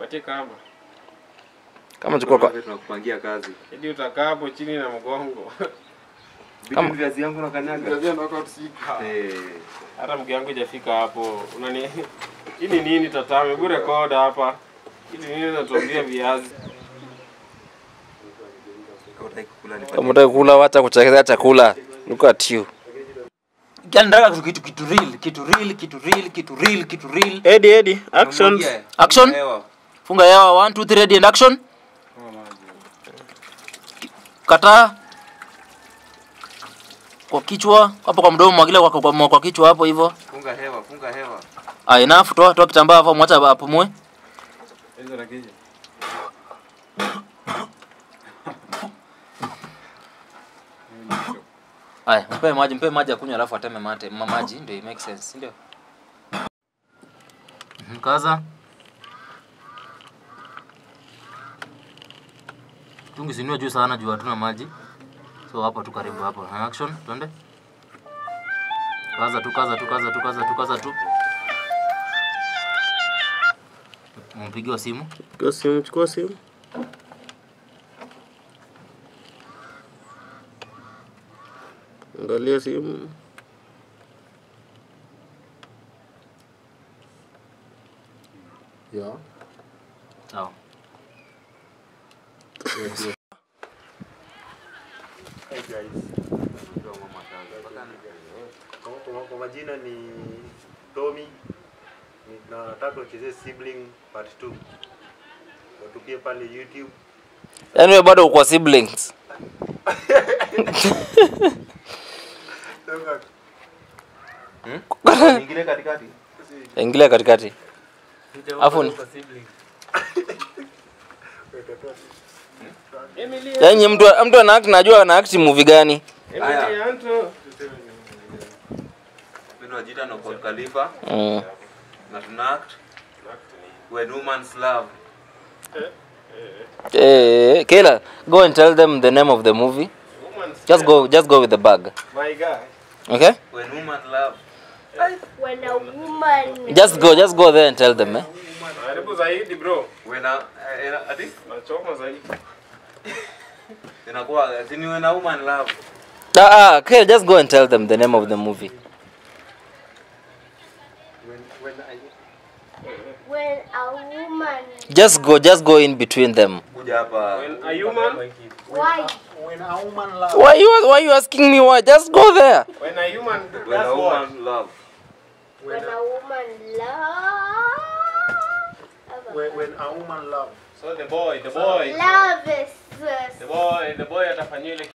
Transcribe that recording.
Patie kamba. Kama chukua kwa tunakupangia kazi. Hadi utakaa hapo chini na mgongo. Kama- Vitu viazi yangu na kanyaga. Unajua knockout sika. Eh. Hata mke wangu hajafika hapo. Unani Hii ni nini tatame? Hebu record hapa. Hii ni nini natuambia viazi? Kama utaki kukula ni kama unataka kula wacha kuchezea chakula. Look at you. Yaani nataka kitu kitu real, kitu real, kitu real, kitu real, kitu real. Eddie Eddie, actions. Action. Hewa. Funga hewa 1 2 3 ready and action. Kata kwa kichwa hapo kwa mdomo mwagilia kwa, kwa, kwa, kwa kichwa hapo hivyo. Funga hewa, funga hewa. Ah, enough toa toa kitambaa hapo mwacha apumue. Hizo na kija. Haya, mpe maji, mpe maji akunywe alafu ateme mate. Ma maji ndio make sense, si ndio? Mhm, Kaza. Tungi sinua juu sana juu hatuna maji. So hapo tu karibu hapo. Ha, Action, twende. Kaza tu, kaza tu, kaza tu, kaza tu, kaza tu. Mpigiwa simu. Chukua simu, chukua simu. Angalia simu. Yeah. Sawa. Hey guys. Kwa, kwa, kwa majina ni Tommy. Ni- na Nataka uchezee sibling part 2. Watupie pale YouTube. Yaani wewe bado uko siblings. Ingine katikati. Ingilia katikati. Afu ni Emily, Yaani mtu mtu ana act najua ana act movie gani? Emily Anto. Mimi najiita no Paul Khalifa Mm. na tuna act when woman's love. Eh, Kayla, go and tell them the name of the movie. Woman's Just go just go with the bag. My guy. Okay? When woman love. When a woman Just go just go there and tell them, eh? Karibu zaidi bro. When a, eh, ati Nachoma zaidi. inakuwa sini when a woman love. Ah, ah, Kayla, just go and tell them the name of the movie. When, when I, when a woman Just go just go in between them. Kuja hapa. When a human, why When a woman loves. Why you why you asking me why? Just go there. when a human When a does what? woman love. when a woman love When, when a woman loves. So the boy, the boy, love is the boy, the boy atafanyiwa ile